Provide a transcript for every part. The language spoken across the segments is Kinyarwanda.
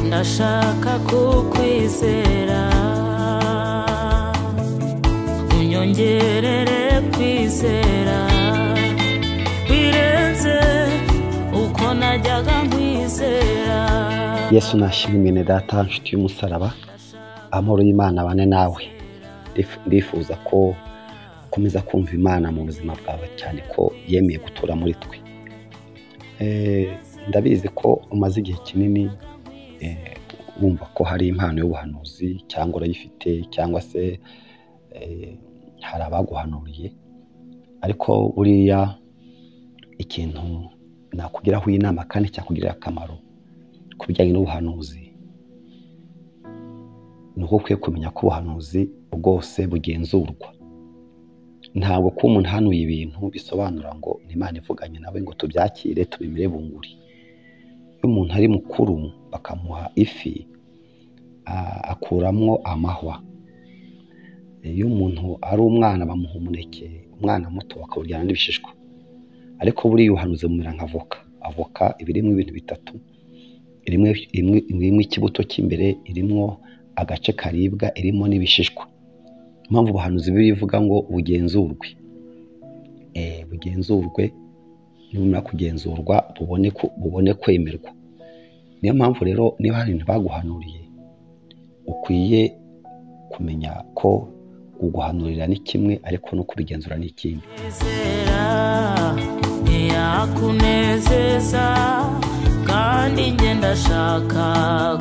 ndashaka kukwizera unyongerere kwizera birenze uko najyaga nkwizera yesu nashimimene data nshuti y'umusaraba amahoro y'imana abane nawe Ndif- ndifuza ko ukomeza kumva imana mu buzima bwawe cyane ko yemeye gutura muri twe Eh, ndabizi ko umaze igihe kinini eh, wumva ko hari impano y'ubuhanuzi cyangwa urayifite cyangwa se eh, hari abaguhanuriye ariko buriya ikintu nakugiraho inama kandi cyakugirira akamaro ku bijyanye n'ubuhanuzi ni uko ukwiye kumenya ko ubuhanuzi bwose bugenzurwa ntabwo kuba umuntu ahanuye ibintu bisobanura ngo ni imana ivuganye nawe ngo tubyakire tubimire bunguri iyo umuntu ari mukuru bakamuha ifi a- akuramo amahwa iyo umuntu ari umwana bamuha umuneke umwana muto bakawuryana n'ibishishwa ariko buriya ubuhanuzi bumera nka voka avoka iba irimo ibintu bitatu irimo imwe- irimo ikibuto cy'imbere irimo agace karibwa irimo n'ibishishwa impamvu ubuhanuzi bibiliya ivuga ngo bugenzurwe Eh, bugenzurwe nibumara kugenzurwa bubone ku- bubone kwemerwa niyo mpamvu rero niba hari ibintu baguhanuriye ukwiye kumenya ko kuguhanurira ni kimwe ariko no kubigenzura ni ikindi kwizera ntiyakunezeza kandi njye ndashaka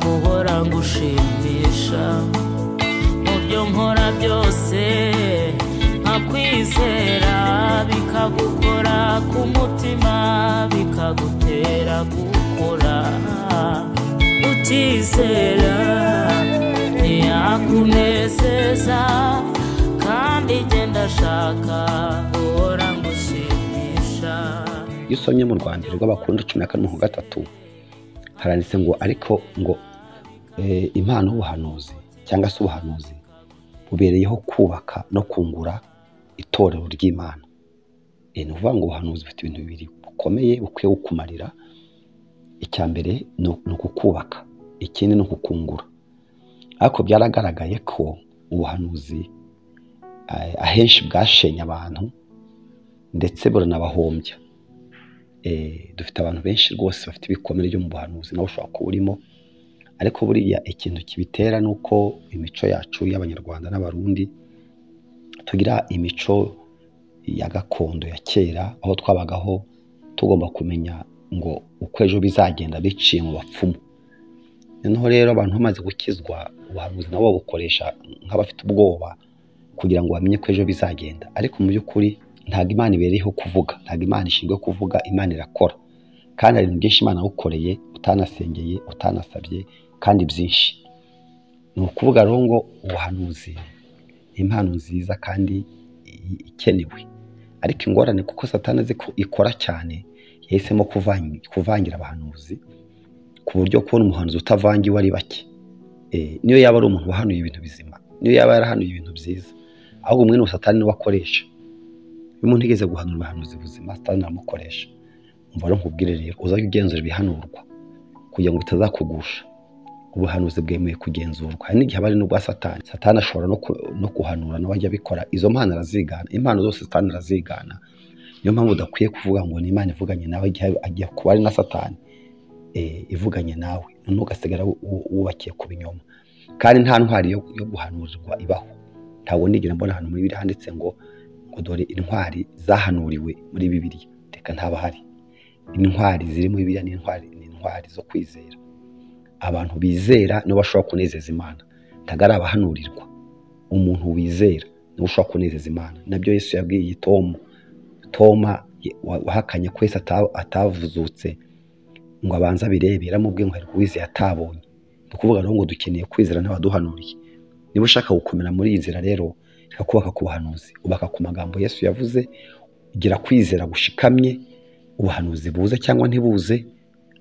guhora ngushimisha mu byo nkora byose nkakwizera bikagukora ku mutima bikagutera gukora utizera ntiyakunezeza kandi njye ndashaka guhora ngushimisha iyo usomye mu rwandiko rw'abakunda cumi na karindwi ku gatatu haranditse ngo ariko ngo eh, impano y'ubuhanuzi cyangwa se ubuhanuzi bubereyeho kubaka no kungura itorero ry'imana Eh, ni ukuvuga ngo ubuhanuzi bufite ibintu bibiri bukomeye bukwiye kukumarira icya mbere ni uku- ni ukukubaka ikindi ni ukukungura ariko byaragaragaye ko ubuhanuzi eh, ahenshi bwashenye abantu ndetse buranabahombya Eh, dufite abantu benshi rwose bafite ibikomere byo mu buhanuzi nawe ushobora kuba urimo ariko buriya ikintu kibitera ni uko imico yacu y'abanyarwanda n'abarundi tugira imico ya gakondo ya kera aho twabagaho tugomba kumenya ngo uko ejo bizagenda biciye mu bapfumu noneho rero abantu bamaze gukizwa ubuhanuzi nabo babukoresha nk'abafite ubwoba kugira ngo bamenye ko ejo bizagenda ariko mu by'ukuri ntabwo imana ibereyeho kuvuga ntabwo imana ishinzwe kuvuga imana irakora kandi hari ibintu byinshi imana yagukoreye utanasengeye utanasabye kandi byinshi ni ukuvuga rero ngo ubuhanuzi ni impano nziza kandi i- ikenewe ariko ingorane kuko satani azi ko ikora cyane yahisemo kuvangi- kuvangira abahanuzi ku buryo kubona umuhanuzi utavangiwe ari bake Eh, niyo yaba ari umuntu wahanuye ibintu bizima niyo yaba yarahanuye ibintu byiza ahubwo mwene uwo satani niwe akoresha iyo umuntu yigeze guhanura ubuhanuzi buzima satani aramukoresha umva rero nkubwire rero uzajya ugenzura ibihanurwa kugira ngo bitazakugusha ubuhanuzi bwemewe kugenzurwa hari n'igihe aba ari n'ubwa satani satani ashobora no, ku, no kuhanura nawe ajya abikora izo mpano arazigana impano zose satani arazigana niyo mpamvu udakwiye kuvuga ngo ni imana ivuganye nawe igihe agiye kuba ari na satani eh, ivuganye nawe noneho ugasigara wu- wubakiye ku binyoma kandi nta ntwari yo, yo guhanurirwa ibaho ntabwo ndigera mbona ahantu muri bibiri handitse ngo ngo dore intwari zahanuriwe muri bibiliya reka ntaba hari intwari ziri muri bibiliya ni intwari ni intwari zo kwizera abantu bizera nibo bashobora kunezeza imana ntabwo ari abahanurirwa umuntu wizera niwe ushobora kunezeza imana nabyo yesu yabwiye tomu toma ye- wa- wahakanye ko yesu ata- atavuzutse ngo abanze abirebe yaramubwiye ngo hari uwizeye atabonye ni ukuvuga rero ngo dukeneye kwizera n'abaduhanuriye niba ushaka gukomera muri iyi nzira rero reka kubaka ku buhanuzi ubaka ku magambo yesu yavuze gira kwizera gushikamye ubuhanuzi buze cyangwa ntibuze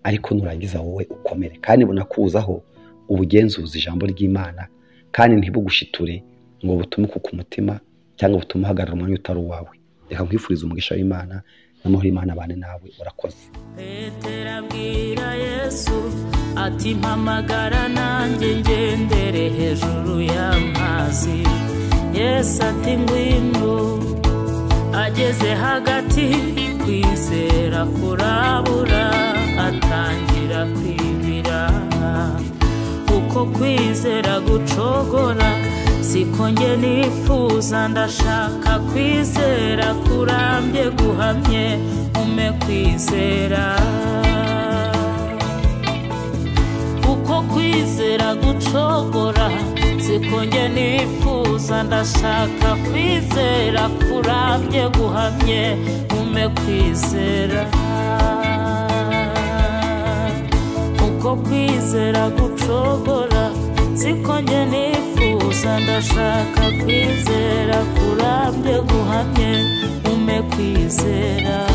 ariko nurangiza wowe ukomere kandi bunakuzaho ubugenzuzi ijambo ry'imana kandi ntibugushiture ngo butume ku mutima cyangwa butume uhagarara umwanya utari uwawe reka nkwifuriza umugisha w'imana n'amahoro y'imana abane nawe urakoze petero abwira yesu ati mpamagara nanjye ngendere hejuru y'amazi yesu ati ngwino ageze hagati kwizera kurabura atangira kwibira uko kwizera gucogora siko nge nifuza ndashaka kwizera kurambye guhamye ume kwizera uko kwizera gucogora siko nge nifuza ndashaka kwizera kurambye guhamye ume kwizera uko kwizera gucogora siko nge nifuza ndashaka kwizera kurambye guhamye ume kwizera